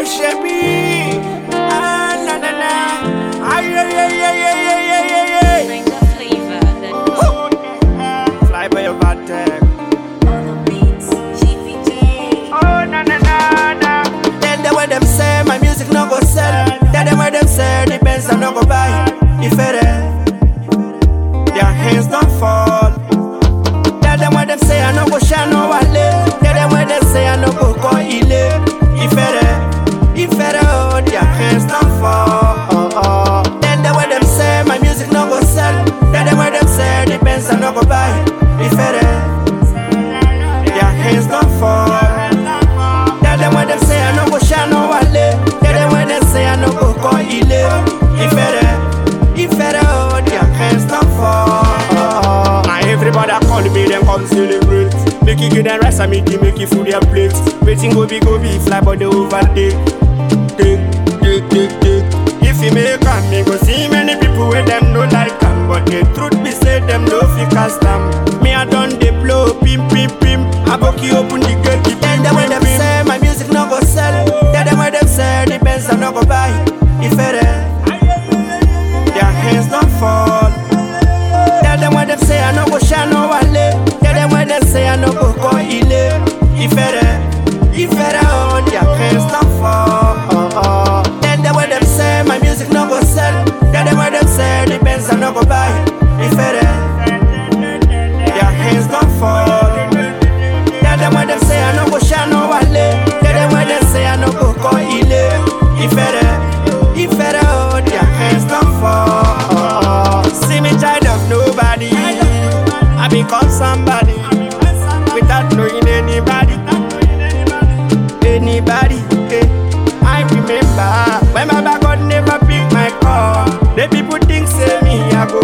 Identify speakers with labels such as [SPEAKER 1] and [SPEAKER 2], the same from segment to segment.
[SPEAKER 1] shebi. Ah, na na na. Ay, ay, ay, ay, ay, ay, ay, ay, ay.
[SPEAKER 2] Bring the flavor that
[SPEAKER 1] Fly by your Vatek.
[SPEAKER 2] beats. GVJ.
[SPEAKER 1] Oh, na na na na. Then the way them say my music no go sell. Then the way them say the Benz I no go buy. If it their hands don't fall. Then the way them say I no go shine no wale. Then the way them say I no go go ile. If it if it oh, their hands don't fall. Oh, oh. Then the way them say my music no go sell. Then the way them say the Benz I no go buy. If it their hands don't fall. Tell them when them say I no go shine no wale. Tell them when them say I no go go ile. If it if it oh, their hands don't fall. Now everybody call me, them come celebrate. Make you give them rest and make you make you food their plate. Waiting go be go be fly but they overtake. Take, take, take, take. If you make am, me go see many people where them no like am. But the truth be say them no fit cast am. Me I done they blow, pim pim pim. I book you open the gate, the pim pim when them say my music no go sell. Tell them when them say the Benz I no go buy. If it their hands don't fall. Tell them when them say I no go shine no wale. Tell them when them say I no go go ile. If it if it oh, their hands don't fall. Oh, oh. Tell them when them say my music no go sell. Tell them when them say the Benz I no go buy. If it their hands don't fall. Tell them when them say I no go shine no wale. Tell them when them say I no go go ile. If it if it oh, their hands don't fall. See me child of nobody. I become somebody without knowing anybody. Anybody. eh. I remember when my back God never pick my call. The people think say me I go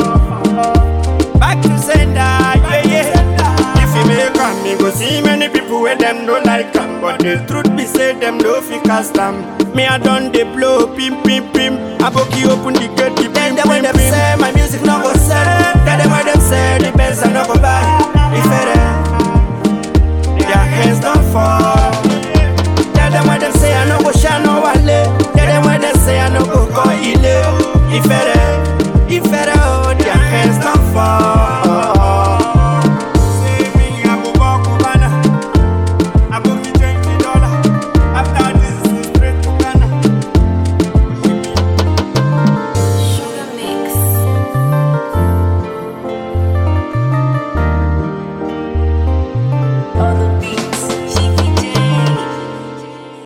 [SPEAKER 1] fall. Back to sender, yeah yeah. If you make am, me go see many people where them no like am, but the truth be say them no fit cast am. Me I done the blow, pim pim pim. I book you open the gate, the pim pim pim. say